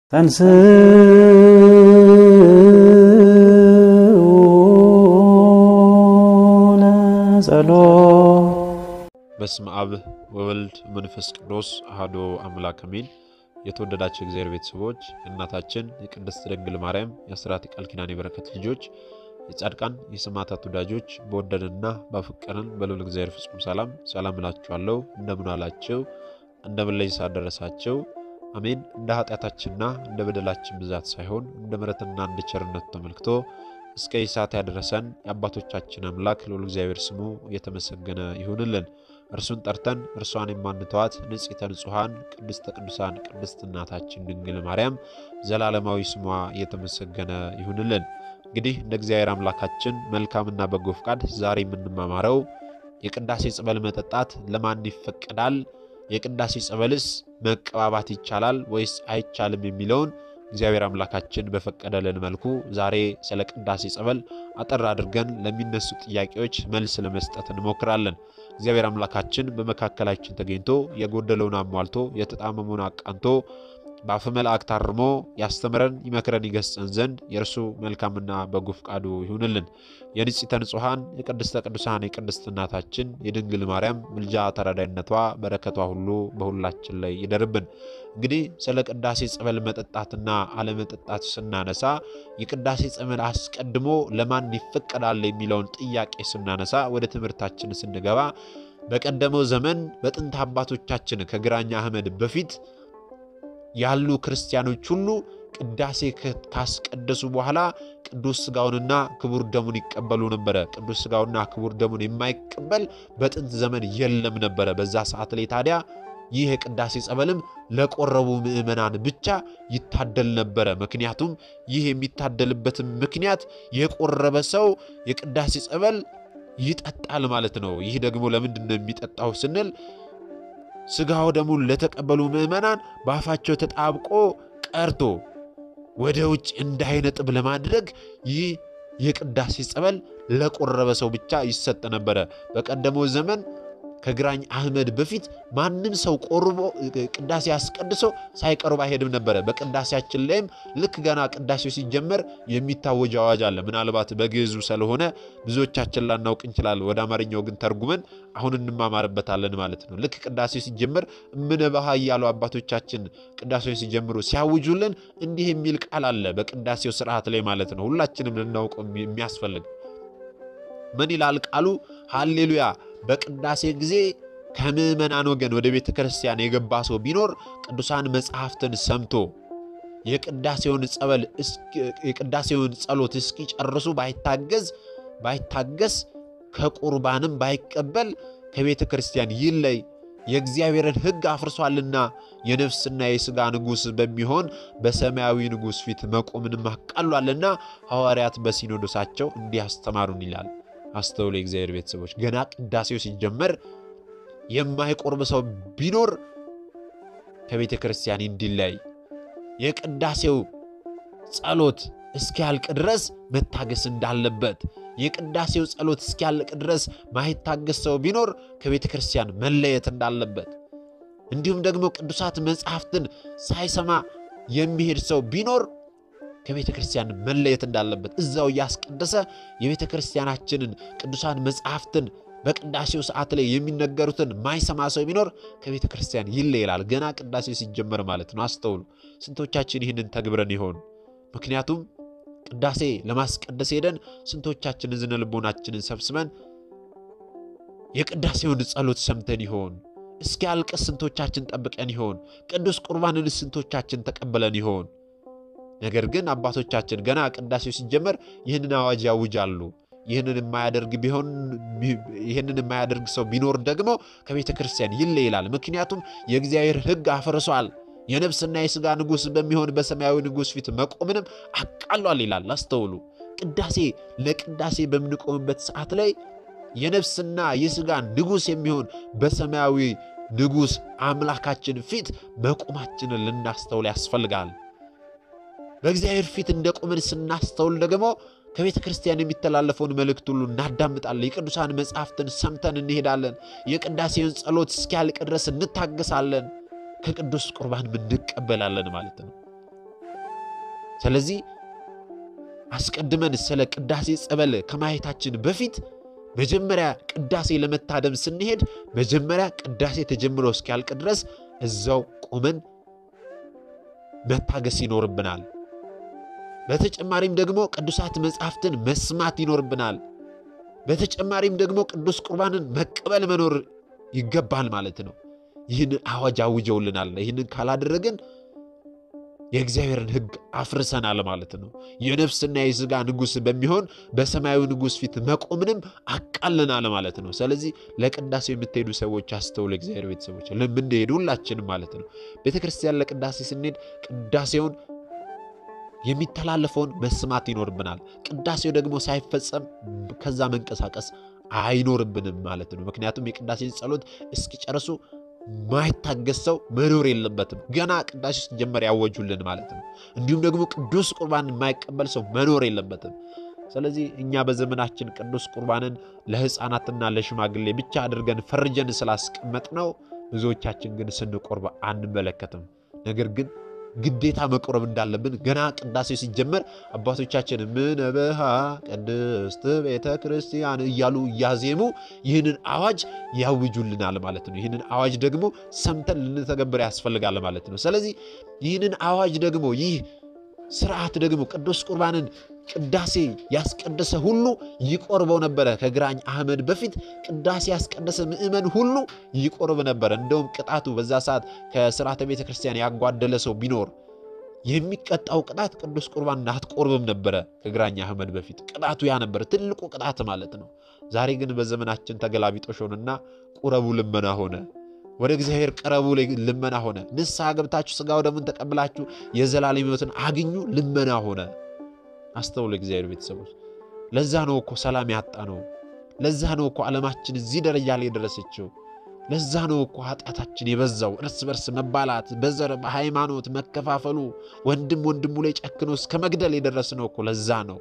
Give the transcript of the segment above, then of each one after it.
ለጸሎት በስመ አብ ወወልድ መንፈስ ቅዱስ አሐዱ አምላክ አሜን። የተወደዳቸው እግዚአብሔር ቤተሰቦች የእናታችን የቅድስት ድንግል ማርያም የአስራት የቃል ኪዳን የበረከት ልጆች የጻድቃን የሰማዕታት ወዳጆች በወደደንና ባፈቀረን በልዑል እግዚአብሔር ፍጹም ሰላም ሰላም እላችኋለሁ። እንደምን አላችሁ? እንደምን ላይ ሳደረሳቸው አሜን። እንደ ኃጢአታችንና እንደ በደላችን ብዛት ሳይሆን እንደ ምሕረትና እንደ ቸርነቱ ተመልክቶ እስከ ይህ ሰዓት ያደረሰን የአባቶቻችን አምላክ ልዑል እግዚአብሔር ስሙ የተመሰገነ ይሁንልን። እርሱን ጠርተን እርሷን የማንተዋት ንጽሕተ ንጹሐን ቅድስተ ቅዱሳን ቅድስት እናታችን ድንግል ማርያም ዘላለማዊ ስሟ የተመሰገነ ይሁንልን። እንግዲህ እንደ እግዚአብሔር አምላካችን መልካምና በጎ ፍቃድ ዛሬ የምንማማረው የቅዳሴ ጸበል መጠጣት ለማን ይፈቀዳል? የቅዳሴ ጸበልስ መቀባባት ይቻላል ወይስ አይቻልም? የሚለውን እግዚአብሔር አምላካችን በፈቀደልን መልኩ ዛሬ ስለ ቅዳሴ ጸበል አጠር አድርገን ለሚነሱ ጥያቄዎች መልስ ለመስጠት እንሞክራለን። እግዚአብሔር አምላካችን በመካከላችን ተገኝቶ የጎደለውን አሟልቶ የተጣመመውን አቃንቶ በአፈ መላእክት አርሞ ያስተምረን ይመክረን ይገስጸን ዘንድ የእርሱ መልካምና በጎ ፍቃዱ ይሁንልን። የንጽሕተ ንጹሐን የቅድስተ ቅዱሳን የቅድስት እናታችን የድንግል ማርያም ምልጃ ተራዳይነቷ በረከቷ ሁሉ በሁላችን ላይ ይደርብን። እንግዲህ ስለ ቅዳሴ ጸበል መጠጣትና አለመጠጣት ስናነሳ የቅዳሴ ጸበል አስቀድሞ ለማን ይፈቀዳል የሚለውን ጥያቄ ስናነሳ ወደ ትምህርታችን ስንገባ በቀደመው ዘመን በጥንት አባቶቻችን ከግራኛ አህመድ በፊት ያሉ ክርስቲያኖች ሁሉ ቅዳሴ ካስቀደሱ በኋላ ቅዱስ ሥጋውንና ክቡር ደሙን ይቀበሉ ነበረ። ቅዱስ ሥጋውንና ክቡር ደሙን የማይቀበል በጥንት ዘመን የለም ነበረ። በዛ ሰዓት ላይ ታዲያ ይህ የቅዳሴ ጸበልም ለቆረቡ ምዕመናን ብቻ ይታደል ነበረ። ምክንያቱም ይህ የሚታደልበትም ምክንያት የቆረበ ሰው የቅዳሴ ጸበል ይጠጣል ማለት ነው። ይህ ደግሞ ለምንድን ነው የሚጠጣው ስንል ሥጋው ደሙን ለተቀበሉ ምዕመናን በአፋቸው ተጣብቆ ቀርቶ ወደ ውጭ እንዳይነጥብ ለማድረግ ይህ የቅዳሴ ጸበል ለቆረበ ሰው ብቻ ይሰጥ ነበረ። በቀደመው ዘመን ከግራኝ አህመድ በፊት ማንም ሰው ቆርቦ ቅዳሴ አስቀድሶ ሳይቀርብ አይሄድም ነበረ። በቅዳሴያችን ላይም ልክ ገና ቅዳሴው ሲጀመር የሚታወጅ አዋጅ አለ። ምናልባት በግዕዙ ስለሆነ ብዙዎቻችን ላናውቅ እንችላለን። ወደ አማርኛው ግን ተርጉመን አሁን እንማማርበታለን ማለት ነው። ልክ ቅዳሴው ሲጀመር እምነበሃ እያሉ አባቶቻችን ቅዳሴው ሲጀምሩ ሲያውጁልን እንዲህ የሚል ቃል አለ በቅዳሴው ስርዓት ላይ ማለት ነው። ሁላችንም ልናውቀው የሚያስፈልግ ምን ይላል ቃሉ? ሃሌሉያ በቅዳሴ ጊዜ ከምዕመናን ወገን ወደ ቤተ ክርስቲያን የገባ ሰው ቢኖር ቅዱሳን መጽሐፍትን ሰምቶ የቅዳሴውን ጸበል የቅዳሴውን ጸሎት እስኪጨርሱ ባይታገዝ ባይታገስ ከቁርባንም ባይቀበል ከቤተ ክርስቲያን ይለይ፣ የእግዚአብሔርን ሕግ አፍርሷልና የነፍስና የሥጋ ንጉሥ በሚሆን በሰማያዊ ንጉሥ ፊት መቆምንም አቃሏልና ሐዋርያት በሲኖዶሳቸው እንዲያስተማሩን ይላል። አስተውሎ የእግዚአብሔር ቤተሰቦች ገና ቅዳሴው ሲጀመር የማይቆርብ ሰው ቢኖር ከቤተ ክርስቲያን እንዲለይ የቅዳሴው ጸሎት እስኪያልቅ ድረስ መታገስ እንዳለበት የቅዳሴው ጸሎት እስኪያልቅ ድረስ ማይታገስ ሰው ቢኖር ከቤተ ክርስቲያን መለየት እንዳለበት እንዲሁም ደግሞ ቅዱሳት መጽሐፍትን ሳይሰማ የሚሄድ ሰው ቢኖር ከቤተ ክርስቲያን መለየት እንዳለበት እዛው እያስቀደሰ የቤተ ክርስቲያናችንን ቅዱሳን መጽሐፍትን በቅዳሴው ሰዓት ላይ የሚነገሩትን ማይሰማ ሰው ቢኖር ከቤተ ክርስቲያን ይለያል። ገና ቅዳሴው ሲጀመር ማለት ነው። አስተውሉ። ስንቶቻችን ይህንን ተግብረን ይሆን? ምክንያቱም ቅዳሴ ለማስቀደስ ሄደን ስንቶቻችን ዝነ ልቦናችንን ሰብስበን የቅዳሴውን ጸሎት ሰምተን ይሆን? እስኪያልቅስ ስንቶቻችን ጠብቀን ይሆን? ቅዱስ ቁርባንን ስንቶቻችን ተቀበለን ይሆን? ነገር ግን አባቶቻችን ገና ቅዳሴው ሲጀመር ይህንን አዋጅ ያውጃሉ። ይህንን የማያደርግ ቢሆን ይህንን የማያደርግ ሰው ቢኖር ደግሞ ከቤተ ክርስቲያን ይለይ ይላል። ምክንያቱም የእግዚአብሔር ሕግ አፍርሷል፣ የነፍስና የሥጋ ንጉሥ በሚሆን በሰማያዊ ንጉሥ ፊት መቆምንም አቃሏል ይላል። አስተውሉ። ቅዳሴ ለቅዳሴ በምንቆምበት ሰዓት ላይ የነፍስና የሥጋ ንጉሥ የሚሆን በሰማያዊ ንጉሥ አምላካችን ፊት መቆማችንን ልናስተውል ያስፈልጋል። በእግዚአብሔር ፊት እንደ ቆምን ስናስተውል ደግሞ ከቤተ ክርስቲያን የሚተላለፈውን መልእክት ሁሉ እናዳምጣለን። የቅዱሳን መጽሐፍትን ሰምተን እንሄዳለን። የቅዳሴውን ጸሎት እስኪያልቅ ድረስ እንታገሳለን። ከቅዱስ ቁርባን እንቀበላለን ማለት ነው። ስለዚህ አስቀድመን ስለ ቅዳሴ ጸበል ከማየታችን በፊት መጀመሪያ ቅዳሴ ለመታደም ስንሄድ መጀመሪያ ቅዳሴ ተጀምሮ እስኪያልቅ ድረስ እዛው ቆመን መታገስ ይኖርብናል። በተጨማሪም ደግሞ ቅዱሳት መጻሕፍትን መስማት ይኖርብናል። በተጨማሪም ደግሞ ቅዱስ ቁርባንን መቀበል መኖር ይገባል ማለት ነው። ይህንን አዋጅ አውጀውልናል። ይህንን ካላደረግን የእግዚአብሔርን ሕግ አፍርሰናል ማለት ነው። የነፍስና የሥጋ ንጉሥ በሚሆን በሰማያዊ ንጉሥ ፊት መቆምንም አቃልናል ማለት ነው። ስለዚህ ለቅዳሴው የምትሄዱ ሰዎች አስተውሉ። እግዚአብሔር ቤተሰቦች ለምንሄዱ ሁላችንም ማለት ነው ቤተ ክርስቲያን ለቅዳሴ ስንሄድ ቅዳሴውን የሚተላለፈውን መስማት ይኖርብናል። ቅዳሴው ደግሞ ሳይፈጸም ከዛ መንቀሳቀስ አይኖርብንም ማለት ነው። ምክንያቱም የቅዳሴን ጸሎት እስኪጨርሱ ማይታገስ ሰው መኖር የለበትም። ገና ቅዳሴ ሲጀመር ያወጁልን ማለት ነው። እንዲሁም ደግሞ ቅዱስ ቁርባን የማይቀበል ሰው መኖር የለበትም። ስለዚህ እኛ በዘመናችን ቅዱስ ቁርባንን ለሕፃናትና ለሽማግሌ ብቻ አድርገን ፈርጀን ስላስቀመጥ ነው ብዙዎቻችን ግን ስንቆርብ አንመለከትም። ነገር ግን ግዴታ መቆረብ እንዳለብን ገና ቅዳሴ ሲጀመር አባቶቻችን ምነበሃ ቅድስት ቤተ ክርስቲያን እያሉ እያዜሙ ይህንን አዋጅ ያውጁልናል ማለት ነው። ይህንን አዋጅ ደግሞ ሰምተን ልንተገብር ያስፈልጋል ማለት ነው። ስለዚህ ይህንን አዋጅ ደግሞ ይህ ስርዓት ደግሞ ቅዱስ ቁርባንን ቅዳሴ ያስቀደሰ ሁሉ ይቆርበው ነበረ። ከግራኝ አህመድ በፊት ቅዳሴ ያስቀደሰ ምእመን ሁሉ ይቆርብ ነበረ። እንደውም ቅጣቱ በዛ ሰዓት ከስርዓተ ቤተ ክርስቲያን ያጓደለ ሰው ቢኖር የሚቀጣው ቅጣት ቅዱስ ቁርባን አትቆርብም ነበረ። ከግራኝ አህመድ በፊት ቅጣቱ ያ ነበር፣ ትልቁ ቅጣት ማለት ነው። ዛሬ ግን በዘመናችን ተገላቢጦሽ ሆነና ቁረቡ ልመና ሆነ። ወደ እግዚአብሔር ቀረቡ ልመና ሆነ። ንስሐ ገብታችሁ ሥጋው ደሙን ተቀብላችሁ የዘላለም ሕይወትን አግኙ ልመና ሆነ። አስተውሉ እግዚአብሔር ቤተሰቦች። ለዛ ነው እኮ ሰላም ያጣ ነው። ለዛ ነው እኮ ዓለማችን እዚህ ደረጃ ላይ የደረሰችው። ለዛ ነው እኮ ኃጢአታችን የበዛው፣ እርስ በርስ መባላት፣ በዘር በሃይማኖት መከፋፈሉ፣ ወንድም ወንድሙ ላይ ጨክኖ እስከ መግደል የደረስነው እኮ ለዛ ነው።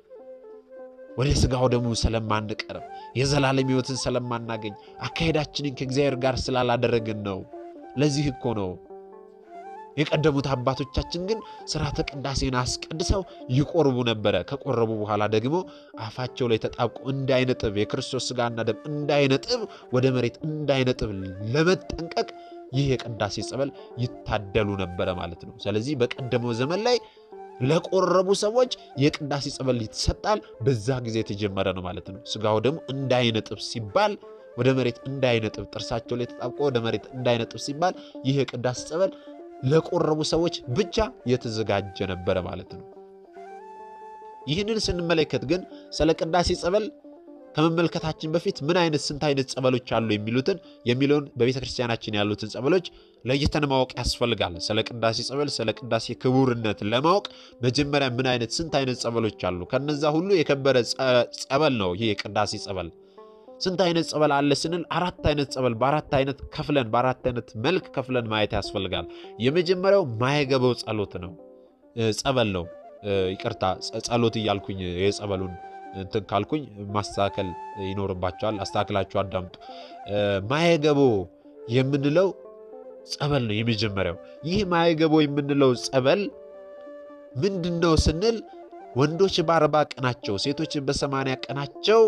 ወደ ሥጋው ደግሞ ስለማንቀርብ የዘላለም ሕይወትን ስለማናገኝ አካሄዳችንን ከእግዚአብሔር ጋር ስላላደረግን ነው። ለዚህ እኮ ነው የቀደሙት አባቶቻችን ግን ሥርዓተ ቅዳሴን አስቀድሰው ይቆርቡ ነበረ። ከቆረቡ በኋላ ደግሞ አፋቸው ላይ ተጣብቆ እንዳይነጥብ የክርስቶስ ሥጋና ደም እንዳይነጥብ ወደ መሬት እንዳይነጥብ ለመጠንቀቅ ይህ የቅዳሴ ጸበል ይታደሉ ነበረ ማለት ነው። ስለዚህ በቀደመው ዘመን ላይ ለቆረቡ ሰዎች የቅዳሴ ጸበል ይሰጣል። በዛ ጊዜ የተጀመረ ነው ማለት ነው። ሥጋው ደግሞ እንዳይነጥብ ሲባል ወደ መሬት እንዳይነጥብ፣ ጥርሳቸው ላይ ተጣብቆ ወደ መሬት እንዳይነጥብ ሲባል ይህ የቅዳሴ ጸበል ለቆረቡ ሰዎች ብቻ የተዘጋጀ ነበረ ማለት ነው። ይህንን ስንመለከት ግን ስለ ቅዳሴ ጸበል ከመመልከታችን በፊት ምን አይነት ስንት አይነት ጸበሎች አሉ የሚሉትን የሚለውን በቤተ ክርስቲያናችን ያሉትን ጸበሎች ለይተን ማወቅ ያስፈልጋል። ስለ ቅዳሴ ጸበል፣ ስለ ቅዳሴ ክቡርነት ለማወቅ መጀመሪያ ምን አይነት ስንት አይነት ጸበሎች አሉ? ከነዛ ሁሉ የከበረ ጸበል ነው ይህ የቅዳሴ ጸበል። ስንት አይነት ጸበል አለ ስንል አራት አይነት ጸበል በአራት አይነት ከፍለን በአራት አይነት መልክ ከፍለን ማየት ያስፈልጋል። የመጀመሪያው ማየገበው ጸሎት ነው ጸበል ነው። ይቅርታ ጸሎት እያልኩኝ የጸበሉን እንትን ካልኩኝ ማስተካከል ይኖርባቸዋል። አስተካክላችሁ አዳምጡ። ማየገቦ የምንለው ጸበል ነው የመጀመሪያው። ይህ ማየገቦ የምንለው ጸበል ምንድን ነው ስንል ወንዶች በአርባ ቀናቸው ሴቶች በሰማንያ ቀናቸው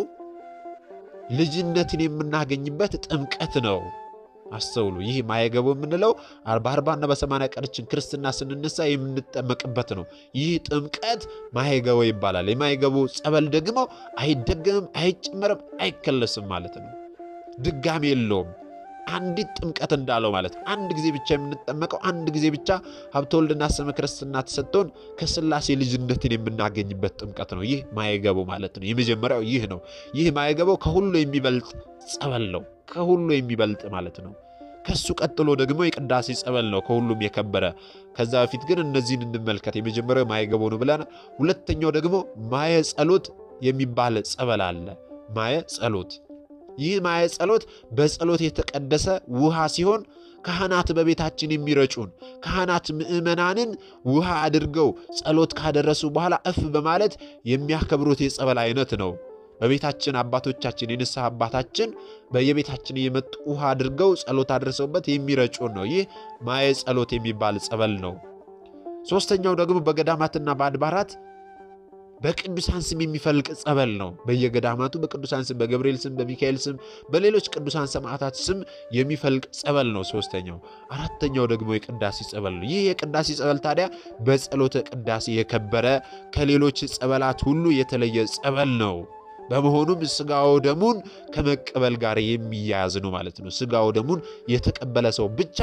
ልጅነትን የምናገኝበት ጥምቀት ነው። አስተውሉ። ይህ ማየገቦ የምንለው በአርባና በሰማንያ ቀናችን ክርስትና ስንነሳ የምንጠመቅበት ነው። ይህ ጥምቀት ማየገቦ ይባላል። የማየገቦ ጸበል ደግሞ አይደገምም፣ አይጨመርም፣ አይከለስም ማለት ነው። ድጋሚ የለውም። አንዲት ጥምቀት እንዳለው ማለት አንድ ጊዜ ብቻ የምንጠመቀው አንድ ጊዜ ብቻ ሀብተ ወልድና ስመ ክርስትና ተሰጥቶን ከሥላሴ ልጅነትን የምናገኝበት ጥምቀት ነው። ይህ ማየገቦ ማለት ነው። የመጀመሪያው ይህ ነው። ይህ ማየገቦ ከሁሉ የሚበልጥ ጸበል ነው። ከሁሉ የሚበልጥ ማለት ነው። ከሱ ቀጥሎ ደግሞ የቅዳሴ ጸበል ነው ከሁሉም የከበረ። ከዛ በፊት ግን እነዚህን እንመልከት። የመጀመሪያው ማየገቦ ነው ብለን፣ ሁለተኛው ደግሞ ማየ ጸሎት የሚባል ጸበል አለ። ማየ ጸሎት ይህ ማየ ጸሎት በጸሎት የተቀደሰ ውሃ ሲሆን ካህናት በቤታችን የሚረጩን ካህናት ምዕመናንን ውሃ አድርገው ጸሎት ካደረሱ በኋላ እፍ በማለት የሚያከብሩት የጸበል አይነት ነው። በቤታችን አባቶቻችን የንስሐ አባታችን በየቤታችን የመጡ ውሃ አድርገው ጸሎት አድርሰውበት የሚረጩን ነው። ይህ ማየ ጸሎት የሚባል ጸበል ነው። ሶስተኛው ደግሞ በገዳማትና በአድባራት በቅዱሳን ስም የሚፈልቅ ጸበል ነው። በየገዳማቱ በቅዱሳን ስም፣ በገብርኤል ስም፣ በሚካኤል ስም፣ በሌሎች ቅዱሳን ሰማዕታት ስም የሚፈልቅ ጸበል ነው ሶስተኛው። አራተኛው ደግሞ የቅዳሴ ጸበል ነው። ይህ የቅዳሴ ጸበል ታዲያ በጸሎተ ቅዳሴ የከበረ ከሌሎች ጸበላት ሁሉ የተለየ ጸበል ነው። በመሆኑም ስጋው ደሙን ከመቀበል ጋር የሚያያዝ ነው ማለት ነው። ስጋው ደሙን የተቀበለ ሰው ብቻ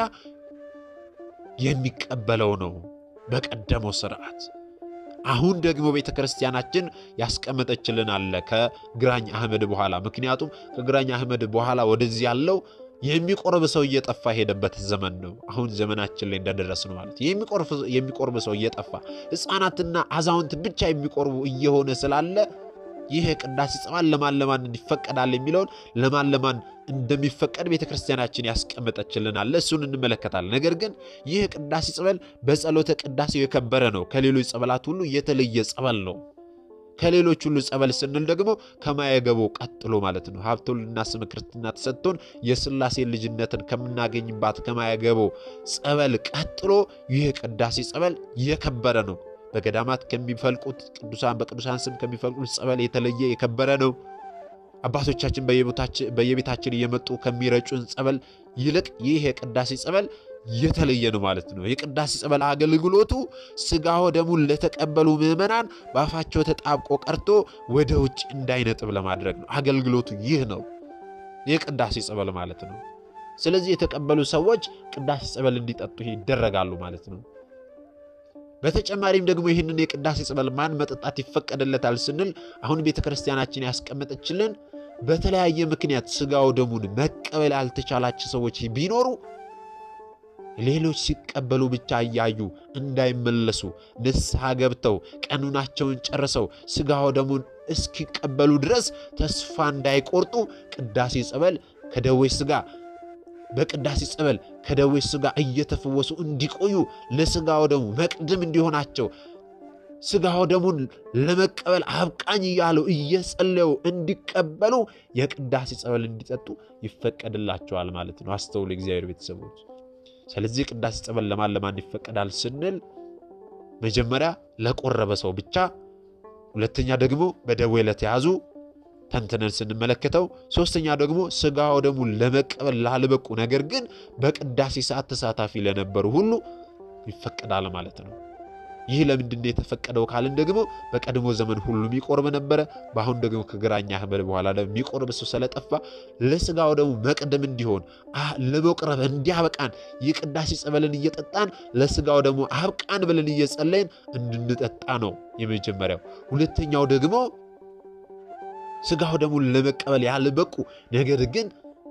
የሚቀበለው ነው በቀደመው ስርዓት። አሁን ደግሞ ቤተ ክርስቲያናችን ያስቀመጠችልን አለ ከግራኝ አህመድ በኋላ። ምክንያቱም ከግራኝ አህመድ በኋላ ወደዚህ ያለው የሚቆርብ ሰው እየጠፋ የሄደበት ዘመን ነው። አሁን ዘመናችን ላይ እንደደረስ ነው ማለት የሚቆርብ ሰው እየጠፋ ሕፃናትና አዛውንት ብቻ የሚቆርቡ እየሆነ ስላለ ይህ የቅዳሴ ጸበል ለማን ለማን ይፈቀዳል የሚለውን ለማን ለማን እንደሚፈቀድ ቤተ ክርስቲያናችን ያስቀመጠችልን አለ። እሱን እንመለከታለን። ነገር ግን ይህ የቅዳሴ ጸበል በጸሎተ ቅዳሴው የከበረ ነው። ከሌሎች ጸበላት ሁሉ የተለየ ጸበል ነው። ከሌሎች ሁሉ ጸበል ስንል ደግሞ ከማየገቦ ቀጥሎ ማለት ነው። ሀብተ ወልድና ስመ ክርስትና ተሰጥቶን የሥላሴ ልጅነትን ከምናገኝባት ከማየገቦ ጸበል ቀጥሎ ይህ የቅዳሴ ጸበል የከበረ ነው። በገዳማት ከሚፈልቁት ቅዱሳን በቅዱሳን ስም ከሚፈልቁት ጸበል የተለየ የከበረ ነው። አባቶቻችን በየቤታችን እየመጡ ከሚረጩን ጸበል ይልቅ ይህ የቅዳሴ ጸበል የተለየ ነው ማለት ነው። የቅዳሴ ጸበል አገልግሎቱ ሥጋው ደሙን ለተቀበሉ ምዕመናን በአፋቸው ተጣብቆ ቀርቶ ወደ ውጭ እንዳይነጥብ ለማድረግ ነው። አገልግሎቱ ይህ ነው፣ የቅዳሴ ጸበል ማለት ነው። ስለዚህ የተቀበሉ ሰዎች ቅዳሴ ጸበል እንዲጠጡ ይደረጋሉ ማለት ነው። በተጨማሪም ደግሞ ይህንን የቅዳሴ ጸበል ማን መጠጣት ይፈቀድለታል ስንል አሁን ቤተ ክርስቲያናችን ያስቀመጠችልን በተለያየ ምክንያት ሥጋው ደሙን መቀበል ያልተቻላቸው ሰዎች ቢኖሩ ሌሎች ሲቀበሉ ብቻ እያዩ እንዳይመለሱ ንስሐ ገብተው ቀኑናቸውን ጨርሰው ሥጋው ደሙን እስኪቀበሉ ድረስ ተስፋ እንዳይቆርጡ ቅዳሴ ጸበል ከደዌ ሥጋ በቅዳሴ ጸበል ከደዌ ሥጋ እየተፈወሱ እንዲቆዩ ለሥጋው ደሙ መቅድም እንዲሆናቸው ሥጋው ደሙን ለመቀበል አብቃኝ እያሉ እየጸለዩ እንዲቀበሉ የቅዳሴ ጸበል እንዲጠጡ ይፈቀድላቸዋል ማለት ነው። አስተውሉ እግዚአብሔር ቤተሰቦች። ስለዚህ ቅዳሴ ጸበል ለማን ለማን ይፈቀዳል ስንል መጀመሪያ ለቆረበ ሰው ብቻ፣ ሁለተኛ ደግሞ በደዌ ለተያዙ ተንትነን ስንመለከተው ሶስተኛ ደግሞ ሥጋው ደሙን ለመቀበል ላልበቁ ነገር ግን በቅዳሴ ሰዓት ተሳታፊ ለነበሩ ሁሉ ይፈቀዳል ማለት ነው። ይህ ለምንድን ነው የተፈቀደው ካልን ደግሞ በቀድሞ ዘመን ሁሉም ይቆርብ ነበረ። በአሁን ደግሞ ከግራኝ አህመድ በኋላ ደግሞ የሚቆርብ ሰው ስለጠፋ ለሥጋው ደሙ መቅደም እንዲሆን ለመቁረብ እንዲያበቃን የቅዳሴ ጸበልን እየጠጣን ለሥጋው ደግሞ አብቃን ብለን እየጸለይን እንድንጠጣ ነው የመጀመሪያው። ሁለተኛው ደግሞ ሥጋው ደሙን ለመቀበል ያልበቁ ነገር ግን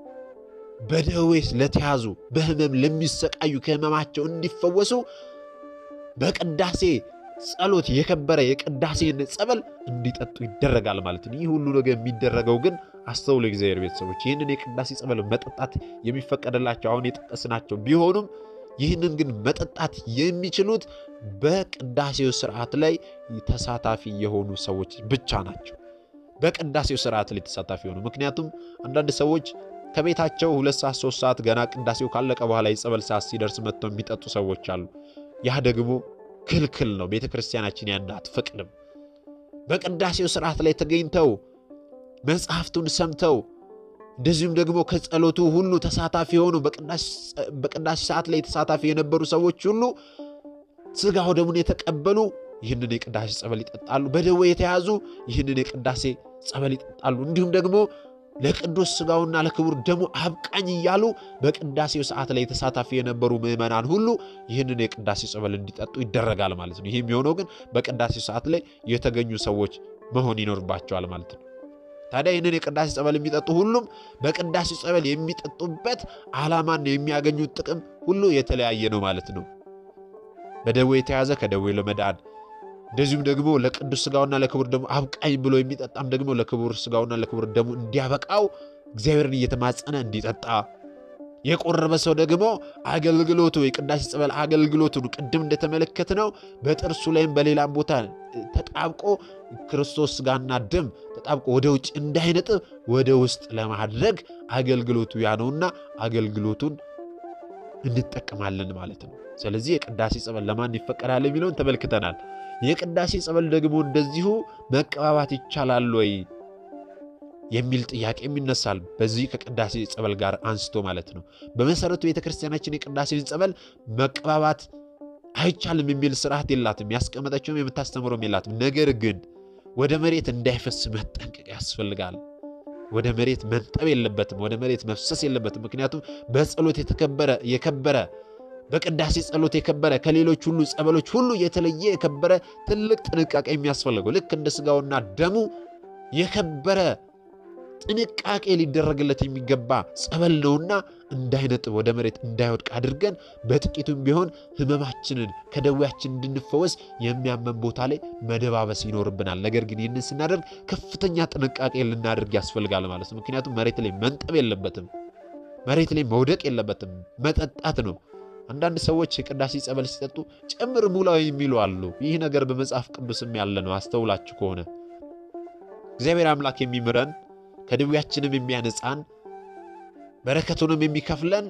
በደዌ ለተያዙ በሕመም ለሚሰቃዩ ከሕመማቸው እንዲፈወሱ በቅዳሴ ጸሎት የከበረ የቅዳሴን ጸበል እንዲጠጡ ይደረጋል ማለት ነው። ይህ ሁሉ ነገር የሚደረገው ግን አስተውሉ እግዚአብሔር ቤተሰቦች፣ ይህንን የቅዳሴ ጸበል መጠጣት የሚፈቀድላቸው አሁን የጠቀስናቸው ቢሆኑም ይህንን ግን መጠጣት የሚችሉት በቅዳሴው ስርዓት ላይ ተሳታፊ የሆኑ ሰዎች ብቻ ናቸው። በቅዳሴው ስርዓት ላይ ተሳታፊ የሆኑ ምክንያቱም አንዳንድ ሰዎች ከቤታቸው ሁለት ሰዓት ሶስት ሰዓት ገና ቅዳሴው ካለቀ በኋላ የጸበል ሰዓት ሲደርስ መጥተው የሚጠጡ ሰዎች አሉ። ያ ደግሞ ክልክል ነው። ቤተ ክርስቲያናችን ያን አትፈቅድም። በቅዳሴው ስርዓት ላይ ተገኝተው መጽሐፍቱን ሰምተው እንደዚሁም ደግሞ ከጸሎቱ ሁሉ ተሳታፊ የሆኑ በቅዳሴ ሰዓት ላይ ተሳታፊ የነበሩ ሰዎች ሁሉ ሥጋው ደሙን የተቀበሉ ይህንን የቅዳሴ ጸበል ይጠጣሉ። በደዌ የተያዙ ይህንን የቅዳሴ ጸበል ይጠጣሉ። እንዲሁም ደግሞ ለቅዱስ ሥጋውና ለክቡር ደሙ አብቃኝ እያሉ በቅዳሴው ሰዓት ላይ ተሳታፊ የነበሩ ምዕመናን ሁሉ ይህንን የቅዳሴ ጸበል እንዲጠጡ ይደረጋል ማለት ነው። ይህ የሚሆነው ግን በቅዳሴው ሰዓት ላይ የተገኙ ሰዎች መሆን ይኖርባቸዋል ማለት ነው። ታዲያ ይህንን የቅዳሴ ጸበል የሚጠጡ ሁሉም በቅዳሴ ጸበል የሚጠጡበት ዓላማና የሚያገኙት ጥቅም ሁሉ የተለያየ ነው ማለት ነው። በደዌ የተያዘ ከደዌ ለመዳን እንደዚሁም ደግሞ ለቅዱስ ሥጋውና ለክቡር ደሙ አብቃኝ ብሎ የሚጠጣም ደግሞ ለክቡር ሥጋውና ለክቡር ደሙ እንዲያበቃው እግዚአብሔርን እየተማጸነ እንዲጠጣ የቆረበ ሰው ደግሞ አገልግሎቱ የቅዳሴ ጸበል አገልግሎቱን ቅድም እንደተመለከትነው በጥርሱ ላይም በሌላም ቦታ ተጣብቆ ክርስቶስ ሥጋና ደም ተጣብቆ ወደ ውጭ እንዳይነጥብ ወደ ውስጥ ለማድረግ አገልግሎቱ ያ ነውና አገልግሎቱን እንጠቀማለን ማለት ነው። ስለዚህ የቅዳሴ ጸበል ለማን ይፈቀዳል የሚለውን ተመልክተናል። የቅዳሴ ጸበል ደግሞ እንደዚሁ መቀባባት ይቻላል ወይ የሚል ጥያቄም ይነሳል። በዚህ ከቅዳሴ ጸበል ጋር አንስቶ ማለት ነው። በመሰረቱ ቤተክርስቲያናችን የቅዳሴን ጸበል መቀባባት አይቻልም የሚል ስርዓት የላትም። ያስቀመጠችውም የምታስተምረውም የላትም። ነገር ግን ወደ መሬት እንዳይፈስ መጠንቀቅ ያስፈልጋል። ወደ መሬት መንጠብ የለበትም። ወደ መሬት መፍሰስ የለበትም። ምክንያቱም በጸሎት የተከበረ የከበረ በቅዳሴ ጸሎት የከበረ ከሌሎች ሁሉ ጸበሎች ሁሉ የተለየ የከበረ ትልቅ ጥንቃቄ የሚያስፈልገው ልክ እንደ ስጋውና ደሙ የከበረ ጥንቃቄ ሊደረግለት የሚገባ ጸበል ነውና እንዳይነጥብ ወደ መሬት እንዳይወድቅ አድርገን በጥቂቱም ቢሆን ሕመማችንን ከደዌያችን እንድንፈወስ የሚያመን ቦታ ላይ መደባበስ ይኖርብናል። ነገር ግን ይህንን ስናደርግ ከፍተኛ ጥንቃቄ ልናደርግ ያስፈልጋል ማለት ነው። ምክንያቱም መሬት ላይ መንጠብ የለበትም። መሬት ላይ መውደቅ የለበትም። መጠጣት ነው። አንዳንድ ሰዎች የቅዳሴ ጸበል ሲጠጡ ጨምር ሙላው የሚሉ አሉ። ይህ ነገር በመጽሐፍ ቅዱስም ያለ ነው። አስተውላችሁ ከሆነ እግዚአብሔር አምላክ የሚምረን ከደዌያችንም የሚያነጻን በረከቱንም የሚከፍለን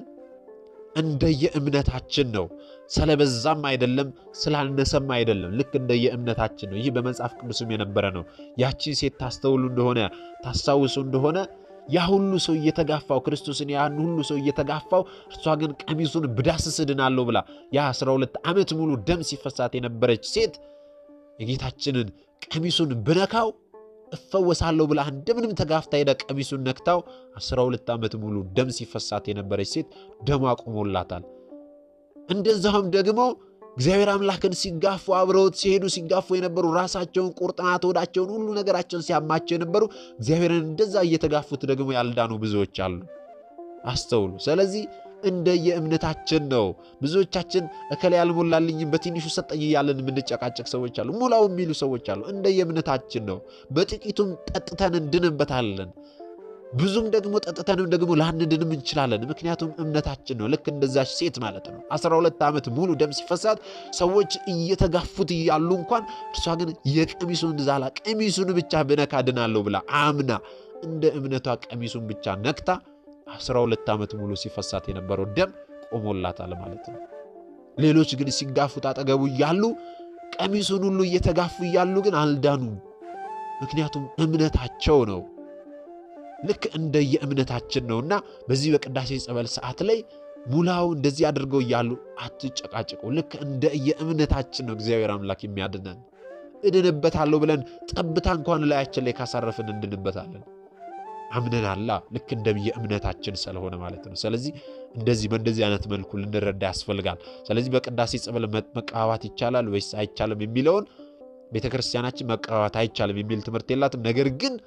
እንደየእምነታችን ነው። ስለበዛም አይደለም ስላነሰም አይደለም። ልክ እንደየእምነታችን ነው። ይህ በመጽሐፍ ቅዱስም የነበረ ነው። ያቺን ሴት ታስተውሉ እንደሆነ ታስታውሱ እንደሆነ ያ ሁሉ ሰው እየተጋፋው ክርስቶስን ያን ሁሉ ሰው እየተጋፋው እርሷ ግን ቀሚሱን ብዳስስ እድናለሁ ብላ ያ 12 ዓመት ሙሉ ደም ሲፈሳት የነበረች ሴት የጌታችንን ቀሚሱን ብነካው እፈወሳለሁ ብላ እንደምንም ተጋፍታ ሄዳ ቀሚሱን ነክታው 12 ዓመት ሙሉ ደም ሲፈሳት የነበረች ሴት ደሟ ቆሞላታል። እንደዛውም ደግሞ እግዚአብሔር አምላክን ሲጋፉ አብረውት ሲሄዱ ሲጋፉ የነበሩ ራሳቸውን ቁርጥማት ወዳቸውን ሁሉ ነገራቸውን ሲያማቸው የነበሩ እግዚአብሔርን እንደዛ እየተጋፉት ደግሞ ያልዳኑ ብዙዎች አሉ። አስተውሉ። ስለዚህ እንደየእምነታችን ነው። ብዙዎቻችን እከሌ ያልሞላልኝም በትንሹ ሰጠኝ እያለን የምንጨቃጨቅ ሰዎች አሉ። ሙላው የሚሉ ሰዎች አሉ። እንደየእምነታችን ነው። በጥቂቱም ጠጥተን እንድንበታለን። ብዙም ደግሞ ጠጥተንም ደግሞ ላንድንም እንችላለን። ምክንያቱም እምነታችን ነው። ልክ እንደዛች ሴት ማለት ነው። 12 ዓመት ሙሉ ደም ሲፈሳት ሰዎች እየተጋፉት እያሉ እንኳን እርሷ ግን የቀሚሱን ዛላ ቀሚሱን ብቻ ብነካ ድናለሁ ብላ አምና እንደ እምነቷ ቀሚሱን ብቻ ነክታ 12 ዓመት ሙሉ ሲፈሳት የነበረው ደም ቆሞላታል ማለት ነው። ሌሎች ግን ሲጋፉት አጠገቡ እያሉ ቀሚሱን ሁሉ እየተጋፉ እያሉ ግን አልዳኑም። ምክንያቱም እምነታቸው ነው። ልክ እንደየእምነታችን ነውና በዚህ በቅዳሴ ጸበል ሰዓት ላይ ሙላው እንደዚህ አድርገው እያሉ አትጨቃጭቁ። ልክ እንደየእምነታችን ነው እግዚአብሔር አምላክ የሚያድነን። እድንበታለሁ ብለን ጠብታ እንኳን ላያችን ላይ ካሳረፍን እንድንበታለን። አምነናላ ልክ እንደየእምነታችን ስለሆነ ማለት ነው። ስለዚህ እንደዚህ በእንደዚህ አይነት መልኩ ልንረዳ ያስፈልጋል። ስለዚህ በቅዳሴ ጸበል መቀባባት ይቻላል ወይስ አይቻልም የሚለውን ቤተ ክርስቲያናችን መቀባባት አይቻልም የሚል ትምህርት የላትም። ነገር ግን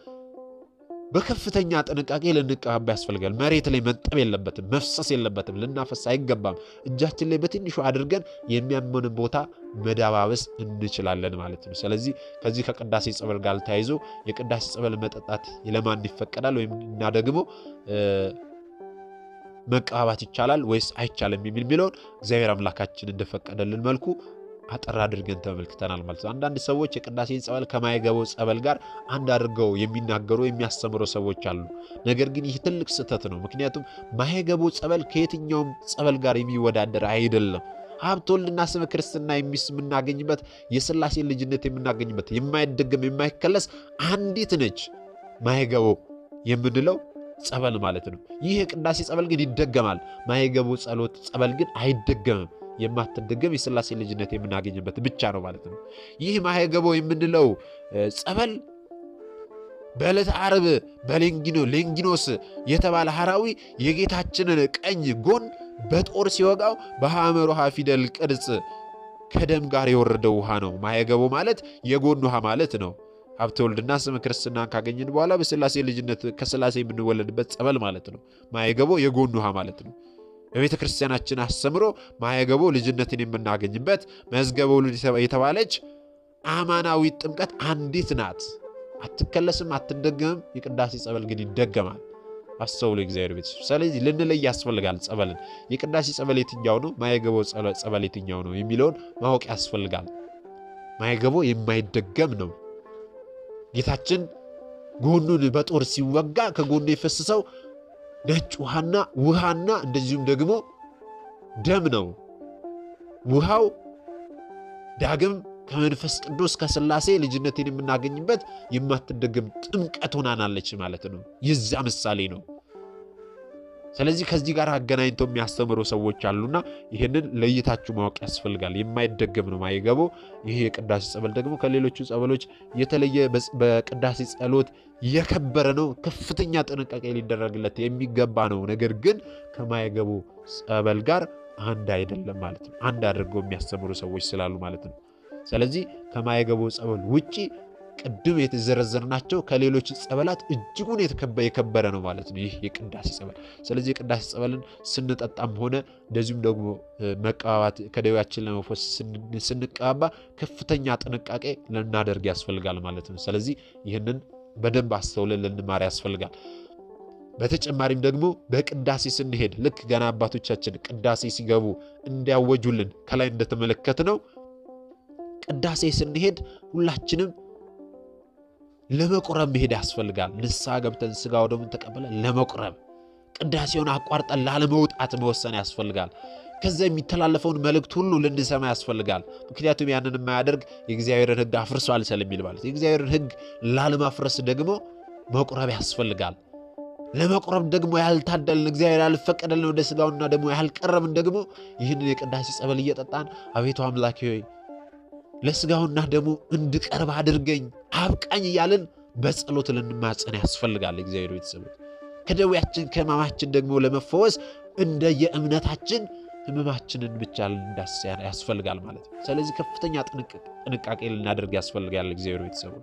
በከፍተኛ ጥንቃቄ ልንቀባባ ያስፈልጋል። መሬት ላይ መንጠብ የለበትም፣ መፍሰስ የለበትም፣ ልናፈስ አይገባም። እጃችን ላይ በትንሹ አድርገን የሚያመንን ቦታ መዳባበስ እንችላለን ማለት ነው። ስለዚህ ከዚህ ከቅዳሴ ጸበል ጋር ተያይዞ የቅዳሴ ጸበል መጠጣት ለማን ይፈቀዳል ወይም እና ደግሞ መቀባባት ይቻላል ወይስ አይቻልም የሚል የሚለውን እግዚአብሔር አምላካችን እንደፈቀደልን መልኩ አጠር አድርገን ተመልክተናል ማለት ነው። አንዳንድ ሰዎች የቅዳሴን ጸበል ከማይገባው ጸበል ጋር አንድ አድርገው የሚናገሩ የሚያስተምሩ ሰዎች አሉ። ነገር ግን ይህ ትልቅ ስህተት ነው። ምክንያቱም ማይገባው ጸበል ከየትኛውም ጸበል ጋር የሚወዳደር አይደለም። ሀብተ ወልድና ስመ ክርስትና የሚስ የምናገኝበት የሥላሴ ልጅነት የምናገኝበት የማይደገም የማይከለስ አንዲት ነች ማይገባው የምንለው ጸበል ማለት ነው። ይህ የቅዳሴ ጸበል ግን ይደገማል። ማይገባው ጸሎት ጸበል ግን አይደገምም። የማትደገም የሥላሴ ልጅነት የምናገኝበት ብቻ ነው ማለት ነው። ይህ ማሄገቦ የምንለው ጸበል በዕለተ ዓርብ በሌንጊኖ ሌንጊኖስ የተባለ ሐራዊ የጌታችንን ቀኝ ጎን በጦር ሲወጋው በሐመር ውሃ ፊደል ቅርጽ ከደም ጋር የወረደው ውሃ ነው። ማሄገቦ ማለት የጎን ውሃ ማለት ነው። ሀብተ ወልድና ስመ ክርስትናን ካገኘን በኋላ በሥላሴ ልጅነት ከሥላሴ የምንወለድበት ጸበል ማለት ነው። ማሄገቦ የጎን ውሃ ማለት ነው። በቤተ ክርስቲያናችን አስተምሮ ማየገቦ ልጅነትን የምናገኝበት መዝገበ ውሉድ የተባለች አማናዊ ጥምቀት አንዲት ናት። አትከለስም፣ አትደገምም። የቅዳሴ ጸበል ግን ይደገማል። አስተውሎ እግዚአብሔር ቤት። ስለዚህ ልንለይ ያስፈልጋል። ጸበልን የቅዳሴ ጸበል የትኛው ነው፣ ማየገቦ ጸበል የትኛው ነው የሚለውን ማወቅ ያስፈልጋል። ማየገቦ የማይደገም ነው። ጌታችን ጎኑን በጦር ሲወጋ ከጎኑ የፈሰሰው ነጭ ውሃና ውሃና እንደዚሁም ደግሞ ደም ነው። ውሃው ዳግም ከመንፈስ ቅዱስ ከሥላሴ ልጅነትን የምናገኝበት የማትደገም ጥምቀት ሆናናለች ማለት ነው። የዛ ምሳሌ ነው። ስለዚህ ከዚህ ጋር አገናኝተው የሚያስተምሩ ሰዎች አሉና ይህንን ለይታችሁ ማወቅ ያስፈልጋል። የማይደገም ነው ማይገቡ። ይህ የቅዳሴ ጸበል ደግሞ ከሌሎቹ ጸበሎች የተለየ በቅዳሴ ጸሎት የከበረ ነው። ከፍተኛ ጥንቃቄ ሊደረግለት የሚገባ ነው። ነገር ግን ከማይገቡ ጸበል ጋር አንድ አይደለም ማለት ነው። አንድ አድርገው የሚያስተምሩ ሰዎች ስላሉ ማለት ነው። ስለዚህ ከማይገቡ ጸበል ውጪ ቅድም የተዘረዘርናቸው ከሌሎች ጸበላት እጅጉን የከበረ ነው ማለት ነው ይህ የቅዳሴ ጸበል። ስለዚህ የቅዳሴ ጸበልን ስንጠጣም ሆነ እንደዚሁም ደግሞ መቀባባት ከደዌያችን ለመፎስ ስንቀባባ ከፍተኛ ጥንቃቄ ልናደርግ ያስፈልጋል ማለት ነው። ስለዚህ ይህንን በደንብ አስተውለን ልንማር ያስፈልጋል። በተጨማሪም ደግሞ በቅዳሴ ስንሄድ ልክ ገና አባቶቻችን ቅዳሴ ሲገቡ እንዲያወጁልን ከላይ እንደተመለከት ነው ቅዳሴ ስንሄድ ሁላችንም ለመቁረብ መሄድ ያስፈልጋል። ንስሐ ገብተን ስጋ ወደሙን ተቀበለን ለመቁረብ ቅዳሴውን አቋርጠን ላለመውጣት መወሰን ያስፈልጋል። ከዛ የሚተላለፈውን መልእክት ሁሉ ልንሰማ ያስፈልጋል። ምክንያቱም ያንን የማያደርግ የእግዚአብሔርን ሕግ አፍርሷል ስለሚል ማለት የእግዚአብሔርን ሕግ ላለማፍረስ ደግሞ መቁረብ ያስፈልጋል። ለመቁረብ ደግሞ ያልታደልን እግዚአብሔር ያልፈቀደልን ወደ ስጋውና ደግሞ ያልቀረብን ደግሞ ይህንን የቅዳሴ ጸበል እየጠጣን አቤቱ አምላኬ ሆይ ለስጋውና ደግሞ እንድቀርብ አድርገኝ አብቃኝ እያልን በጸሎት ልንማጸን ያስፈልጋል። እግዚአብሔር ቤተሰቦች ከደዌያችን ከሕማማችን ደግሞ ለመፈወስ እንደ የእምነታችን ሕመማችንን ብቻ ልንዳስስ ያስፈልጋል ማለት ነው። ስለዚህ ከፍተኛ ጥንቃቄ ልናደርግ ያስፈልጋል እግዚአብሔር ቤተሰቦች።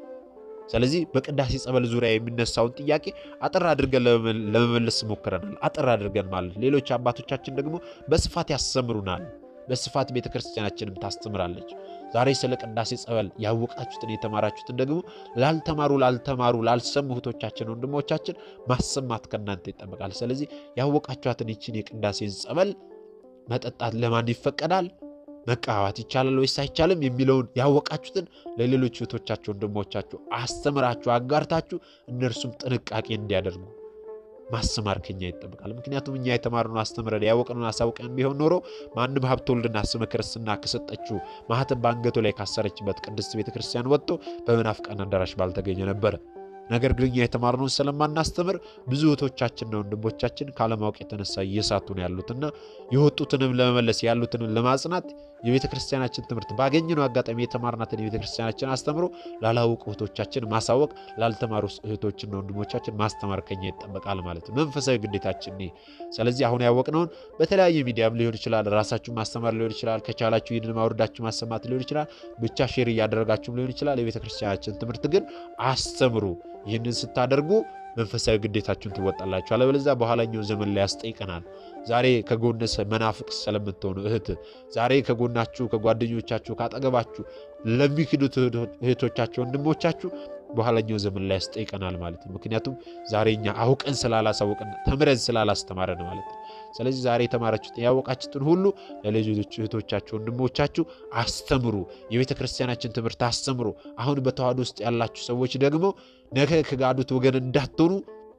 ስለዚህ በቅዳሴ ጸበል ዙሪያ የሚነሳውን ጥያቄ አጠር አድርገን ለመመለስ ሞክረናል። አጠር አድርገን ማለት ሌሎች አባቶቻችን ደግሞ በስፋት ያስተምሩናል። በስፋት ቤተ ክርስቲያናችንም ታስተምራለች። ዛሬ ስለ ቅዳሴ ጸበል ያወቃችሁትን የተማራችሁትን ደግሞ ላልተማሩ ላልተማሩ ላልሰሙ እህቶቻችን ወንድሞቻችን ማሰማት ከእናንተ ይጠበቃል። ስለዚህ ያወቃችኋትን ይችን የቅዳሴን ጸበል መጠጣት ለማን ይፈቀዳል? መቀባባት ይቻላል ወይስ አይቻልም? የሚለውን ያወቃችሁትን ለሌሎች እህቶቻችሁ ወንድሞቻችሁ አስተምራችሁ አጋርታችሁ እነርሱም ጥንቃቄ እንዲያደርጉ ማስተማር ከኛ ይጠበቃል። ምክንያቱም እኛ የተማርነው አስተምረን ያወቅነውን አሳውቀን ቢሆን ኖሮ ማንም ሀብተ ወልድና ስመ ክርስትና ከሰጠችው ማኅተም በአንገቱ ላይ ካሰረችበት ቅድስት ቤተ ክርስቲያን ወጥቶ በመናፍቃን አዳራሽ ባልተገኘ ነበረ። ነገር ግን እኛ የተማርነውን ስለማናስተምር ብዙ እህቶቻችንና ወንድሞቻችን ካለማወቅ የተነሳ እየሳቱ ነው ያሉትና የወጡትንም ለመመለስ ያሉትንም ለማጽናት የቤተ ክርስቲያናችን ትምህርት ባገኘነው አጋጣሚ የተማርናትን የቤተ ክርስቲያናችን አስተምሮ ላላወቁ እህቶቻችን ማሳወቅ፣ ላልተማሩ እህቶችና ወንድሞቻችን ማስተማር ከኛ ይጠበቃል ማለት ነው። መንፈሳዊ ግዴታችን። ስለዚህ አሁን ያወቅነውን በተለያየ ሚዲያም ሊሆን ይችላል፣ ራሳችሁ ማስተማር ሊሆን ይችላል፣ ከቻላችሁ ይህንን ማውረዳችሁ ማሰማት ሊሆን ይችላል፣ ብቻ ሼር እያደረጋችሁም ሊሆን ይችላል። የቤተ ክርስቲያናችን ትምህርት ግን አስተምሩ። ይህንን ስታደርጉ መንፈሳዊ ግዴታችሁን ትወጣላችሁ። አለበለዚያ በኋላኛው ዘመን ላይ ያስጠይቀናል። ዛሬ ከጎን መናፍቅ ስለምትሆኑ እህት፣ ዛሬ ከጎናችሁ ከጓደኞቻችሁ ካጠገባችሁ ለሚክዱት እህቶቻችሁ ወንድሞቻችሁ በኋላኛው ዘመን ላይ ያስጠይቀናል ማለት ነው። ምክንያቱም ዛሬ እኛ አውቀን ስላላሳወቅን ተምረን ስላላስተማረን ማለት ነው። ስለዚህ ዛሬ የተማራችሁትን ያወቃችሁትን ሁሉ ለልጆች እህቶቻችሁ ወንድሞቻችሁ አስተምሩ። የቤተ ክርስቲያናችን ትምህርት አስተምሩ። አሁን በተዋህዶ ውስጥ ያላችሁ ሰዎች ደግሞ ነገ ከጋዱት ወገን እንዳትሆኑ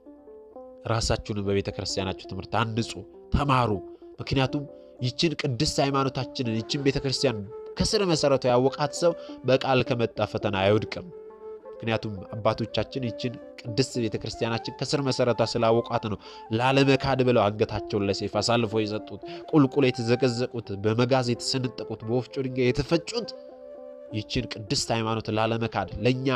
ራሳችሁን በቤተ ክርስቲያናችሁ ትምህርት አንጹ፣ ተማሩ። ምክንያቱም ይችን ቅድስት ሃይማኖታችንን ይችን ቤተ ክርስቲያን ከስር መሰረቱ ያወቃት ሰው በቃል ከመጣ ፈተና አይወድቅም። ምክንያቱም አባቶቻችን ይችን ቅድስት ቤተ ክርስቲያናችን ከስር መሰረቷ ስላወቋት ነው ላለመካድ ብለው አንገታቸውን ለሰይፍ አሳልፎ የሰጡት፣ ቁልቁል የተዘቀዘቁት፣ በመጋዝ የተሰነጠቁት፣ በወፍጮ ድንጋይ የተፈጩት ይችን ቅድስት ሃይማኖት ላለመካድ ለእኛ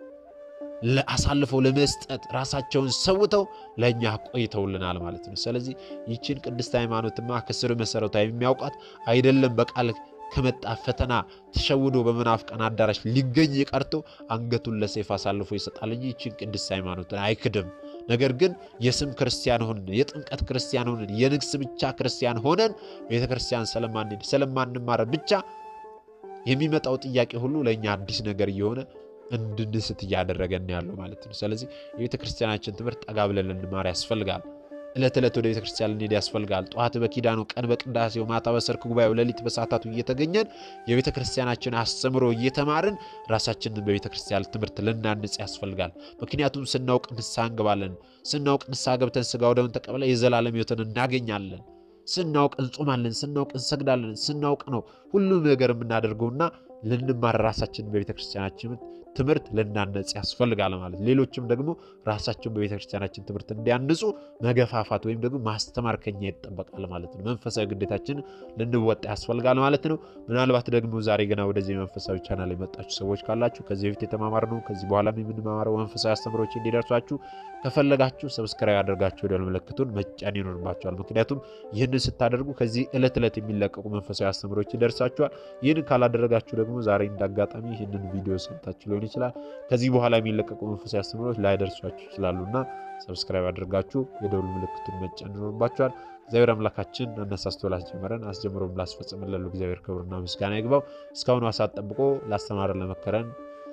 አሳልፈው ለመስጠት ራሳቸውን ሰውተው ለእኛ ቆይተውልናል ማለት ነው። ስለዚህ ይችን ቅድስት ሃይማኖትማ ከስር መሰረቷ የሚያውቋት አይደለም በቃል ከመጣ ፈተና ተሸውዶ በመናፍቃን አዳራሽ ሊገኝ ቀርቶ አንገቱን ለሰይፍ አሳልፎ ይሰጣል እንጂ ይችን ቅድስት ሃይማኖትን አይክድም። ነገር ግን የስም ክርስቲያን ሆነን የጥምቀት ክርስቲያን ሆነን የንግስ ብቻ ክርስቲያን ሆነን ቤተ ክርስቲያን ስለማንሄድ ስለማንማር ብቻ የሚመጣው ጥያቄ ሁሉ ለእኛ አዲስ ነገር እየሆነ እንድንስት እያደረገን ያለው ማለት ነው። ስለዚህ የቤተ ክርስቲያናችን ትምህርት ጠጋ ብለን ልንማር ያስፈልጋል። ዕለት ዕለት ወደ ቤተ ክርስቲያን ልንሄድ ያስፈልጋል። ጠዋት በኪዳኑ፣ ቀን በቅዳሴው፣ ማታ በሰርክ ጉባኤው፣ ሌሊት በሰዓታቱ እየተገኘን የቤተ ክርስቲያናችን አስተምሮ እየተማርን ራሳችንን በቤተ ክርስቲያን ትምህርት ልናንጽ ያስፈልጋል። ምክንያቱም ስናውቅ ንስሐ እንገባለን። ስናውቅ ንስሐ ገብተን ሥጋ ወደሙን ተቀብለን የዘላለም ሕይወትን እናገኛለን። ስናውቅ እንጾማለን፣ ስናውቅ እንሰግዳለን፣ ስናውቅ ነው ሁሉም ነገር የምናደርገውና ልንማር ራሳችን በቤተ ክርስቲያናችን ትምህርት ልናነጽ ያስፈልጋል ማለት ሌሎችም ደግሞ ራሳቸውን በቤተ ክርስቲያናችን ትምህርት እንዲያንጹ መገፋፋት ወይም ደግሞ ማስተማር ከኛ ይጠበቃል ማለት ነው። መንፈሳዊ ግዴታችን ልንወጣ ያስፈልጋል ማለት ነው። ምናልባት ደግሞ ዛሬ ገና ወደዚህ መንፈሳዊ ቻናል የመጣችሁ ሰዎች ካላችሁ ከዚህ በፊት የተማማርነው ከዚህ በኋላ የምንማማረው መንፈሳዊ አስተምሮች እንዲደርሷችሁ ከፈለጋችሁ ሰብስክራይብ አድርጋችሁ ደወል ምልክቱን መጫን ይኖርባችኋል። ምክንያቱም ይህንን ስታደርጉ ከዚህ ዕለት ዕለት የሚለቀቁ መንፈሳዊ አስተምሮች ይደርሳችኋል። ይህን ካላደረጋችሁ ደግሞ ዛሬ እንዳጋጣሚ ይህንን ቪዲዮ ሰምታችሁ ሊሆን ይችላል። ከዚህ በኋላ የሚለቀቁ መንፈሳዊ አስተምሮች ላይደርሷችሁ ይችላሉና ሰብስክራይብ አድርጋችሁ የደውል ምልክቱን መጫን ይኖርባችኋል። እግዚአብሔር አምላካችን አነሳስቶ ላስጀመረን አስጀምሮም ላስፈጽመን ላሉ እግዚአብሔር ክብርና ምስጋና ይግባው። እስካሁኑ ሰዓት ጠብቆ ላስተማረን ለመከረን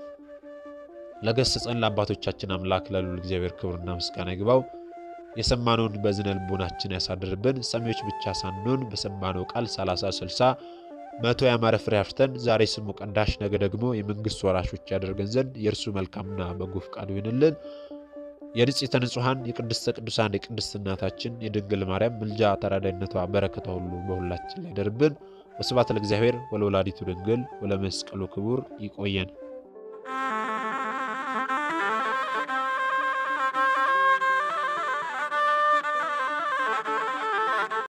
ለገሰጸን ለአባቶቻችን አምላክ ላሉል እግዚአብሔር ክብርና ምስጋና ይግባው። የሰማነውን በዝነ ልቦናችን ያሳድርብን። ሰሚዎች ብቻ ሳንሆን በሰማነው ቃል 30 60 መቶ ያማረ ፍሬ አፍርተን ዛሬ ስሙ ቀዳሽ ነገ ደግሞ የመንግስት ወራሾች ያደርገን ዘንድ የእርሱ መልካምና በጎ ፈቃዱ ይሁንልን። የንጽሕተ ንጹሐን የቅድስተ ቅዱሳን የቅድስት እናታችን የድንግል ማርያም ምልጃ ተራዳይነቷ በረከቷ ሁሉ በሁላችን ላይ ደርብን። ወስብሐት ለእግዚአብሔር ወለወላዲቱ ድንግል ወለመስቀሉ ክቡር። ይቆየን።